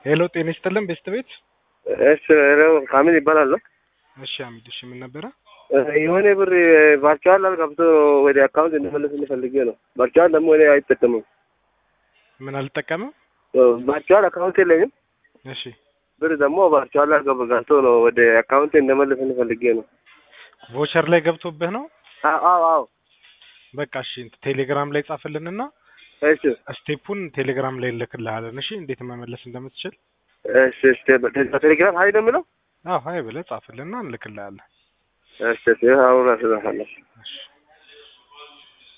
ሄሎ ጤና ይስጥልን ቤስት ቤት። እሺ ሄሎ ካሚል ይባላል። እሺ አሚድ፣ እሺ ምን ነበረ? የሆነ ብር ቫርቹዋል ገብቶ ወደ አካውንት እንመለስ እንፈልጌ ነው። ቫርቹዋል ደግሞ እኔ አይጠቀምም። ምን አልጠቀምም? ቫርቹዋል አካውንት የለኝም። እሺ ብር ደግሞ ቫርቹዋል ገብቶ ነው ወደ አካውንት እንመለስ እንፈልጌ ነው። ቮቸር ላይ ገብቶብህ ነው? አዎ አዎ አዎ። በቃ እሺ ቴሌግራም ላይ ጻፍልንና እሺ ስቴፑን ቴሌግራም ላይ እንልክልሃለን። እሺ እንዴት መመለስ እንደምትችል እሺ እሺ። በቴሌግራም ሀይ ነው የምለው። አዎ ሀይ ብለህ ጻፍልና እንልክልሃለን። እሺ እሺ። አሁን አስላፋለሁ። እሺ